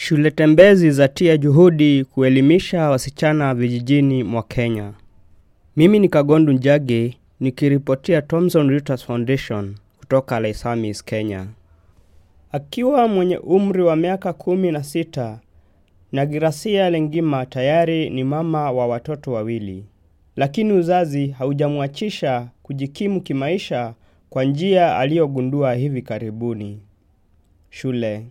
Shule tembezi zatia juhudi kuelimisha wasichana vijijini mwa Kenya. Mimi ni Kagondu Njage nikiripotia Thomson Reuters Foundation kutoka Laisamis, Kenya. Akiwa mwenye umri wa miaka kumi na sita, Nagirasia Lengima tayari ni mama wa watoto wawili, lakini uzazi haujamwachisha kujikimu kimaisha kwa njia aliyogundua hivi karibuni: shule.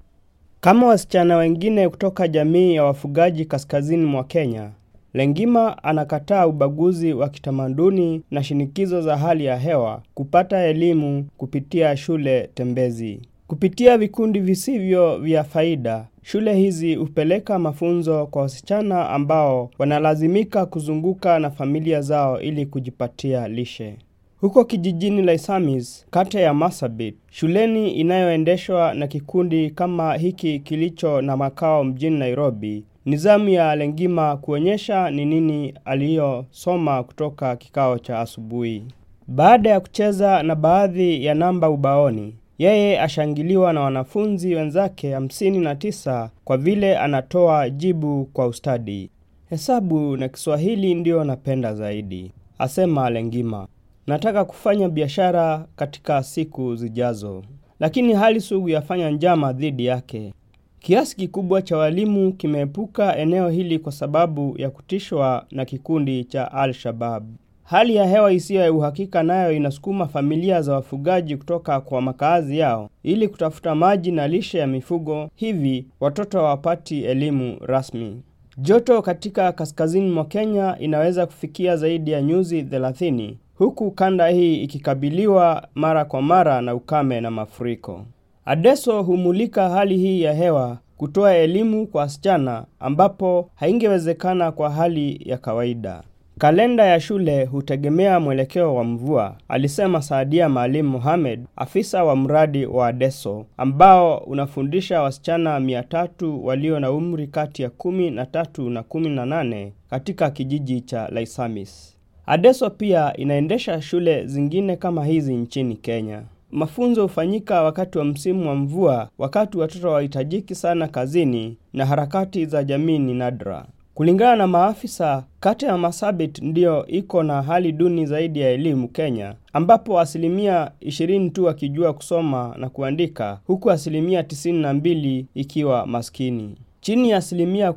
Kama wasichana wengine kutoka jamii ya wafugaji kaskazini mwa Kenya, Lengima anakataa ubaguzi wa kitamaduni na shinikizo za hali ya hewa kupata elimu kupitia shule tembezi. Kupitia vikundi visivyo vya faida, shule hizi hupeleka mafunzo kwa wasichana ambao wanalazimika kuzunguka na familia zao ili kujipatia lishe. Huko kijijini Laisamis, kata ya Marsabit, shuleni inayoendeshwa na kikundi kama hiki kilicho na makao mjini Nairobi, ni zamu ya Lengima kuonyesha ni nini aliyosoma kutoka kikao cha asubuhi. Baada ya kucheza na baadhi ya namba ubaoni, yeye ashangiliwa na wanafunzi wenzake hamsini na tisa kwa vile anatoa jibu kwa ustadi. Hesabu na Kiswahili ndiyo napenda zaidi, asema Lengima. Nataka kufanya biashara katika siku zijazo, lakini hali sugu yafanya njama dhidi yake. Kiasi kikubwa cha walimu kimeepuka eneo hili kwa sababu ya kutishwa na kikundi cha Al-Shabab. Hali ya hewa isiyo ya uhakika nayo inasukuma familia za wafugaji kutoka kwa makazi yao ili kutafuta maji na lishe ya mifugo, hivi watoto hawapati elimu rasmi. Joto katika kaskazini mwa Kenya inaweza kufikia zaidi ya nyuzi 30 huku kanda hii ikikabiliwa mara kwa mara na ukame na mafuriko. Adeso humulika hali hii ya hewa kutoa elimu kwa wasichana ambapo haingewezekana kwa hali ya kawaida. Kalenda ya shule hutegemea mwelekeo wa mvua, alisema Saadia Maalim Mohamed, afisa wa mradi wa Adeso ambao unafundisha wasichana mia tatu walio na umri kati ya kumi na tatu na kumi na nane katika kijiji cha Laisamis. Adeso pia inaendesha shule zingine kama hizi nchini Kenya. Mafunzo hufanyika wakati wa msimu wa mvua, wakati watoto wahitajiki sana kazini na harakati za jamii ni nadra. Kulingana na maafisa, kata ya Marsabit ndiyo iko na hali duni zaidi ya elimu Kenya, ambapo asilimia 20 tu wakijua kusoma na kuandika, huku asilimia 92 ikiwa maskini. Chini ya asilimia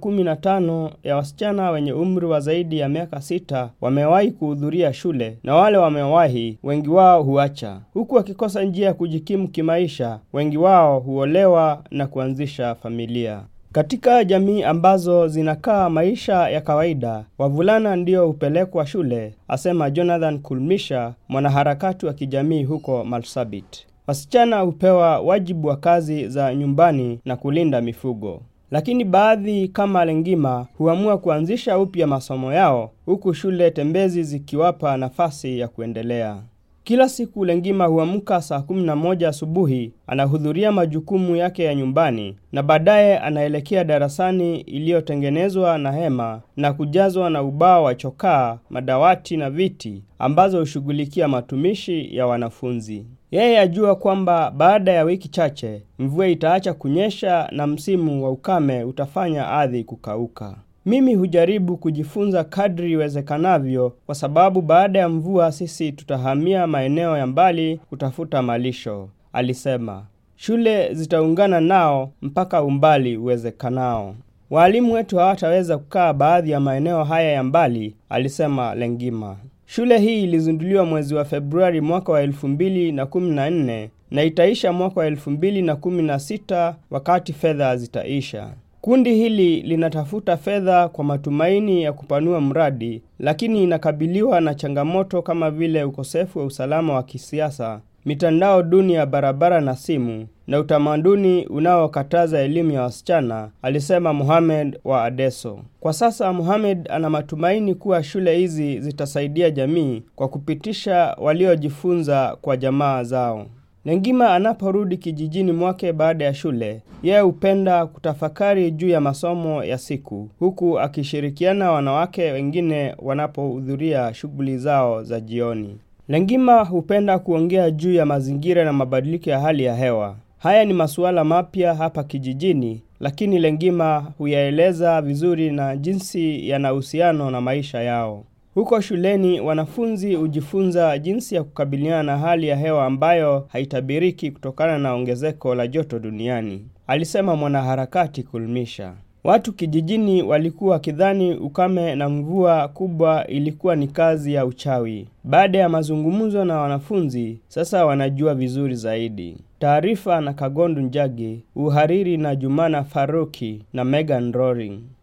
15 ya wasichana wenye umri wa zaidi ya miaka sita wamewahi kuhudhuria shule, na wale wamewahi, wengi wao huacha, huku wakikosa njia ya kujikimu kimaisha. Wengi wao huolewa na kuanzisha familia. Katika jamii ambazo zinakaa maisha ya kawaida, wavulana ndio hupelekwa shule, asema Jonathan Kulmisha, mwanaharakati wa kijamii huko Marsabit. Wasichana hupewa wajibu wa kazi za nyumbani na kulinda mifugo. Lakini baadhi kama Lengima huamua kuanzisha upya masomo yao huku shule tembezi zikiwapa nafasi ya kuendelea. Kila siku Lengima huamka saa kumi na moja asubuhi, anahudhuria majukumu yake ya nyumbani na baadaye anaelekea darasani iliyotengenezwa na hema na kujazwa na ubao wa chokaa, madawati na viti ambazo hushughulikia matumishi ya wanafunzi. Yeye ajua kwamba baada ya wiki chache mvua itaacha kunyesha na msimu wa ukame utafanya ardhi kukauka. Mimi hujaribu kujifunza kadri iwezekanavyo, kwa sababu baada ya mvua sisi tutahamia maeneo ya mbali kutafuta malisho, alisema. Shule zitaungana nao mpaka umbali uwezekanao. Waalimu wetu hawataweza kukaa baadhi ya maeneo haya ya mbali, alisema Lengima. Shule hii ilizinduliwa mwezi wa Februari mwaka wa elfu mbili na kumi na nne na itaisha mwaka wa elfu mbili na kumi na sita wakati fedha zitaisha. Kundi hili linatafuta fedha kwa matumaini ya kupanua mradi, lakini inakabiliwa na changamoto kama vile ukosefu wa usalama wa kisiasa, mitandao duni ya barabara na simu na utamaduni unaokataza elimu ya wasichana, alisema Mohamed wa Adeso. Kwa sasa Mohamed ana matumaini kuwa shule hizi zitasaidia jamii kwa kupitisha waliojifunza kwa jamaa zao. Lengima anaporudi kijijini mwake baada ya shule, yeye hupenda kutafakari juu ya masomo ya siku, huku akishirikiana wanawake wengine wanapohudhuria shughuli zao za jioni. Lengima hupenda kuongea juu ya mazingira na mabadiliko ya hali ya hewa. Haya ni masuala mapya hapa kijijini, lakini Lengima huyaeleza vizuri na jinsi yana uhusiano na maisha yao. Huko shuleni wanafunzi hujifunza jinsi ya kukabiliana na hali ya hewa ambayo haitabiriki kutokana na ongezeko la joto duniani, alisema mwanaharakati Kulmisha. Watu kijijini walikuwa wakidhani ukame na mvua kubwa ilikuwa ni kazi ya uchawi. Baada ya mazungumzo na wanafunzi, sasa wanajua vizuri zaidi. Taarifa na Kagondu Njagi, uhariri na Jumana Faruki na Megan Roring.